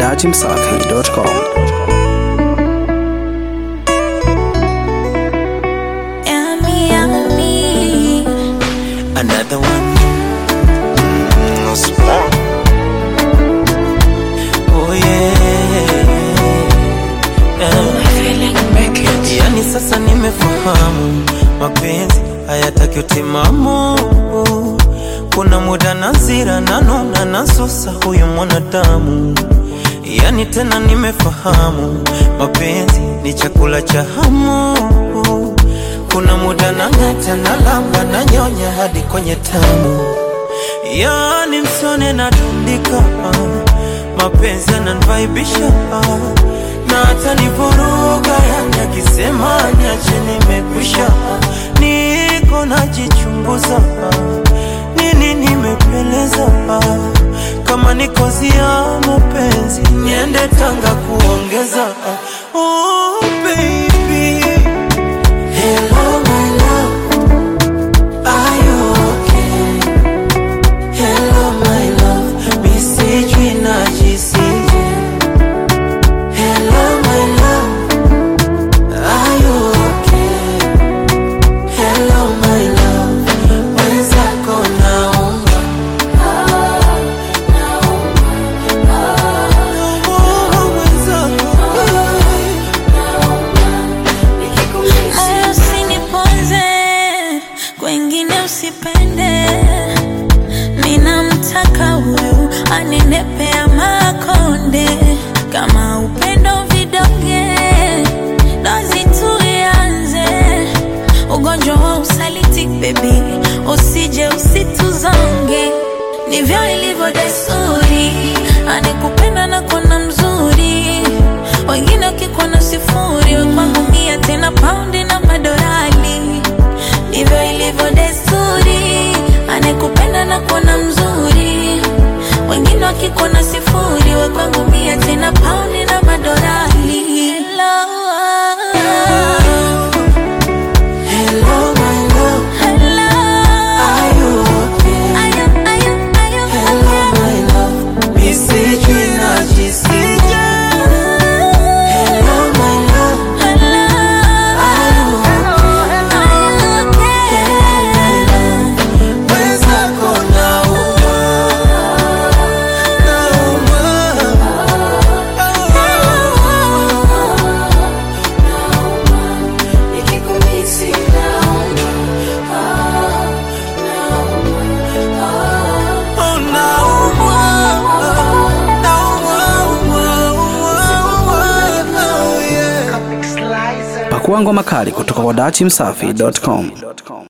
dachimsafi.com. Yummy, yummy. Another one. Mm, no small. Oh yeah. yeah. Yani sasa nimefahamu mapenzi hayataki utimamu. Kuna muda nazira nanona nasusa huyu mwanadamu. Yani tena nimefahamu mapenzi ni chakula cha hamu. Kuna muda nang'ata na lamba na nyonya hadi kwenye tamu, yani msone natundika, mapenzi yananivaibisha na hata nivuruga, yani akisema niache nimekwisha, niko najichunguza nini nimepeleza, kama niko zia mapenzi niende Tanga kuongeza. Oh baby Hello, my love. Are you okay? Hello, my love. Mi sijui najisije. Hello, my love. Are you okay? Hello, my love. Mwenzako naomba. Naomba mwenzako. Moyo usiniponze, kwengine usipende. Ninamtaka huyu aninepea makonde, kama upendo vidonge, dozi tuianze. Ugonjwa wa usaliti baby, usije usituzonge, ndivyo ilivyo desturi, anikupenda na kona mzuri wengine wakikuwa sifuri, we kwangu mia tena paundi na madorali. Ndivyo ilivyo desturi, anekupenda na kuona mzuri. Wengine wakikuwa sifuri, we kwangu mia tena paundi na madorali. Hello, Hello, my love. hello. Are you okay? Are you- are you- are you Hello, okay? my love. Mi sijui najisije. Hello, my love. Hello. Are you okay? Are you okay? Mwenzako naumwa. Naumwa. Nikikumisi naumwa. Oh, naumwa. Naumwa. Oh, yeah. Pakua ngoma kali kutoka kwa dachimsafi.com.